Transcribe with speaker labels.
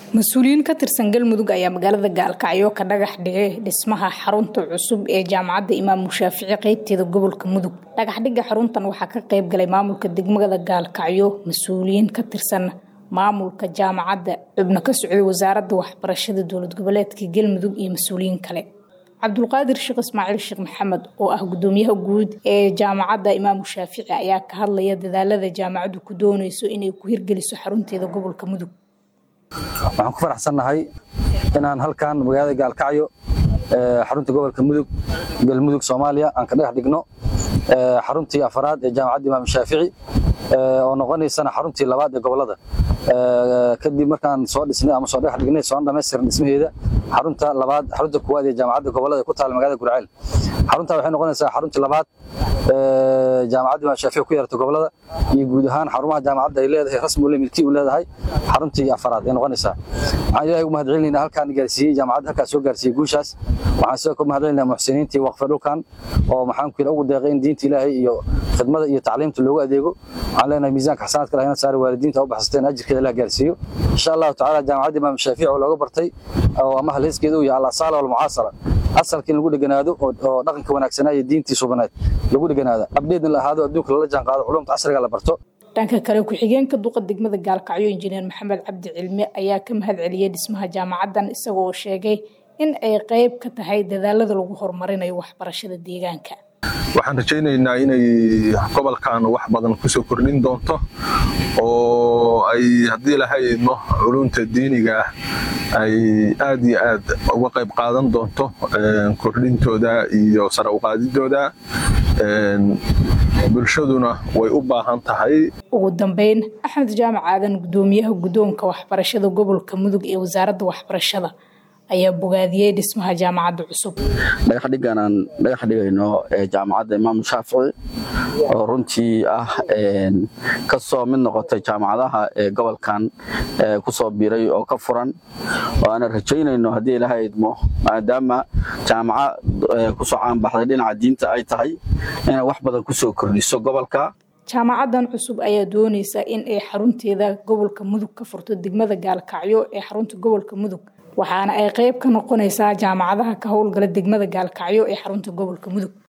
Speaker 1: mas-uuliyiin ka tirsan galmudug ayaa magaalada gaalkacyo ka dhagax dhigay dhismaha xarunta cusub ee jaamacadda imaamu shaafici qeybteeda gobolka mudug dhagaxdhiga xaruntan waxaa ka qeyb galay maamulka degmada gaalkacyo mas-uuliyiin ka tirsan maamulka jaamacadda xubno ka socday wasaaradda waxbarashada dowlad goboleedka galmudug iyo mas-uuliyiin kale cabdulqaadir sheekh ismaaciil sheekh maxamed oo ah gudoomiyaha guud ee jaamacadda imaamu shaafici ayaa ka hadlaya dadaalada jaamacaddu ku dooneyso inay ku hirgeliso xarunteeda gobolka mudug
Speaker 2: waxaan ku faraxsannahay inaan halkan magaalada gaalkacyo xarunta gobolka mudug galmudug soomaaliya aan ka dhagax dhigno xaruntii afaraad ee jaamacadda imaam shaafici oo noqonaysana xaruntii labaad ee gobolada kadib markaan soo dhisnay ama soo dhagax dhignay soo dhamaystiran dhismaheeda xarunta labaad xarunta kuwaad ee jaamacadda gobolada ku taal magaalada gurceel xarunta waxay noqonaysaa xaruntii labaad jaamacadda imaam shaafici ku yeerata gobolada iyo guud ahaan xarumaha jaamacadda ay leedahay rasmi ule milki u leedahay xaruntii afaraad ay noqonaysaa waxaan ilaahay ugu mahadcelinaynaa halkaan gaarsiiyey jaamacadda halkaas soo gaarsiiyey guushaas waxaan sidoo kale mahadcelinaynaa muxsiniintii waqfe dhulkan oo maxaan ku ugu deeqay in diinta ilaahay iyo khidmada iyo tacliimta loogu adeego waxaan leenahay miisaanka xasanaadka lahayna saari waalidiinta u baxsateen ajirkeeda la gaarsiiyo insha allahu tacaala jaamacadda imaam shaafici oo looga bartay oo ama halheyskeeda uu yahay al-asaala walmucaasara asalka in lagu dheganaado oo dhaqanka wanaagsanaa iyo diintii subaneed lagu dheganaado abdheedna la ahaado adduunka lala jaan qaado culumta casriga la barto
Speaker 1: dhanka kale ku-xigeenka duqa degmada gaalkacyo injineer maxamed cabdi cilmi ayaa ka mahad celiyey dhismaha jaamacaddan isagoo sheegay in ay qeyb ka tahay dadaalada lagu horumarinayo waxbarashada deegaanka
Speaker 3: waxaan rajaynaynaa inay gobolkan wax badan kusoo kordhin doonto oo ay haddii lahaydno culunta diiniga ah ay aad iyo aad uga qayb qaadan doonto kordhintooda iyo sare uqaadidooda bulshaduna way u baahan tahay
Speaker 1: ugu dambeyn axmed jaamac aadan gudoomiyaha guddoonka waxbarashada gobolka mudug ee wasaaradda waxbarashada ayaa bogaadiyey dhismaha jaamacadda cusub
Speaker 4: dhagaxdhigan aan dhagax dhigayno jaamacadda imaamu shaafici oo runtii ah ka soo mid noqotay jaamacadaha ee gobolkan kusoo biiray oo ka furan oo aanan rajaynayno haddii ilaha idmo maadaama jaamaca kusoo caanbaxday dhinaca diinta ay tahay inay wax badan kusoo kordhiso gobolka
Speaker 1: jaamacaddan cusub ayaa dooneysa in ay xarunteeda gobolka mudug ka furto degmada gaalkacyo ee xarunta gobolka mudug waxaana ay qeyb ka noqonaysaa jaamacadaha ka howlgala degmada gaalkacyo ee xarunta gobolka mudug